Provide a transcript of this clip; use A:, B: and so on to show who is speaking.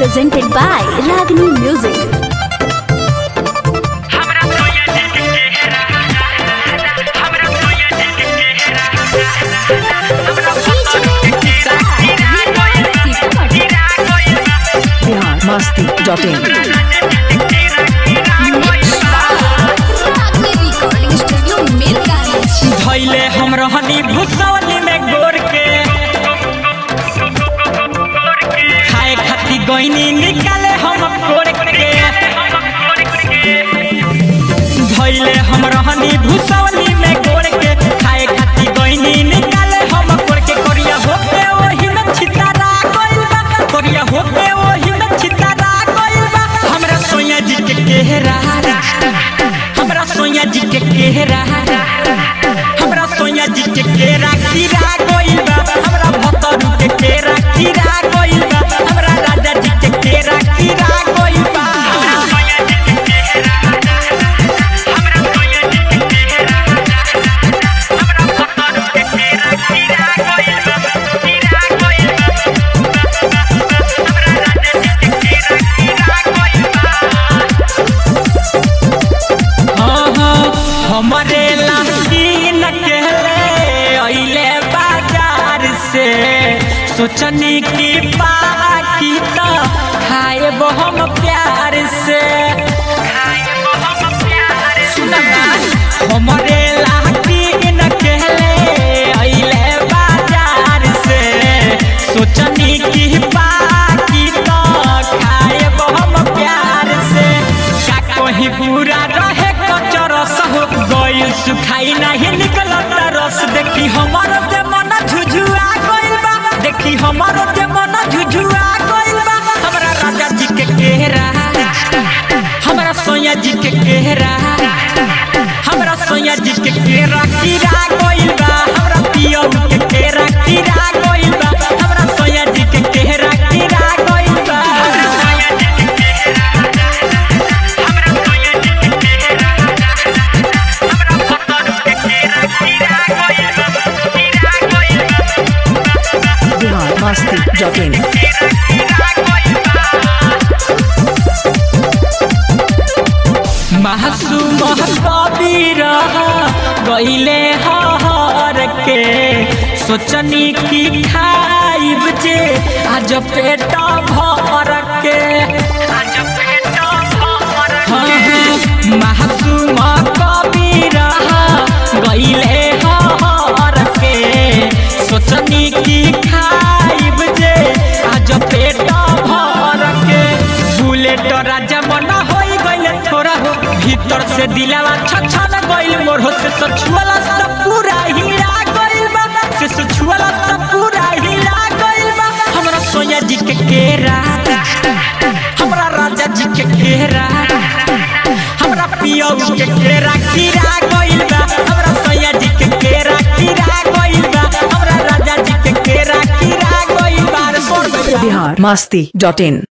A: presented by Ragini Music.
B: Bihar Masti dot in
A: recording studio Milgaris.
C: धैले हम रहनी भुसवली में गोर के खाए खाती गईनी निकाले हम कोर के धैले हम रहनी भुसवली में गोर के खाए खाती गईनी निकाले हम कोर के कोरिया होके ओही में छितारा गइल बा कोरिया होके ओही में छितारा गइल बा हमरा सोया जी के केहरा हमरा सोया जी के केहरा हमरा सोया जी के केरा कीरा गइल बा हमरा भतरू के केरा कीरा गइल बा हमरा राजा जी के केरा कीरा गइल बा हाँ, हाँ, हमरे लाठी न कहले अइले बाजार से सोचनी की बाकी तो खाए हम प्यार से सुना ना, हमरे लाठी न कहले अइले बाजार से सोचनी की बाकी तो खाए हम प्यार से का कहीं पूरा रहे कचरस हो गइल सुखाई नहीं निकलत रस देखी हमार जे मन झुझुआ गइल बा देखी हमार जे मन झुझुआ गइल बा हमरा राजा जी के केहरा हमरा सोया जी के केहरा हमरा सोया जी के केरा कीरा गइल बा हमरा पियो के केरा कीरा गइल बा हमरा सोया जी के केहरा कीरा गइल बा
B: बिहार मस्ती डॉट इन
C: मासूम कबीर गईले हर के सोचनी की खाइब जे आज पेट भर के हाँ, हाँ, मासूम कबीर गईले हर के सोचनी की खाइब जे आज पेट भर के बुलेट राजा मन होई गइल थोड़ा हो भीतर से दिलावा छछन गइल मोर हो से सछुआला सब पूरा हीरा गइल बा से सछुआला सब पूरा हीरा गइल बा हमरा सोया जी के केरा हमरा राजा जी के केरा हमरा पियो के केरा कीरा गइल बा हमरा सोया जी के केरा कीरा गइल बा हमरा राजा जी के केरा कीरा गइल बा रे सोर गइल बा।
B: बिहार मस्ती डॉट इन